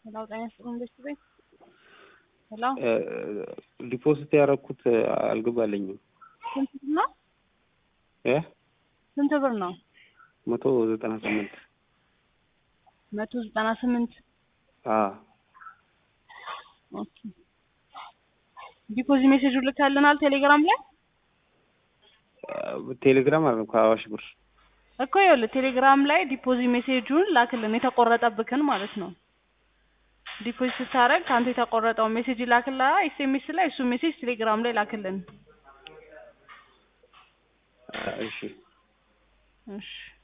ሄሎ ጤና ይስጥልኝ ኢንቨስት ቤት ሄሎ ዲፖዚት ያደረኩት አልገባልኝም። ስንት ብር ነው? እ ስንት ብር ነው? መቶ ዘጠና ስምንት መቶ ዘጠና ስምንት አዎ ኦኬ። ዲፖዚት ሜሴጁ ልካልናል ቴሌግራም ላይ ቴሌግራም አለ ከአዋሽ ብር እኮ ይኸውልህ ቴሌግራም ላይ ዲፖዚት ሜሴጁን ላክልን የተቆረጠብክን ማለት ነው። ዲፖዚት ስታደርግ ከአንተ የተቆረጠውን ሜሴጅ ላክላ ኤስኤምኤስ ላይ እሱ ሜሴጅ ቴሌግራም ላይ ላክልን። እሺ እሺ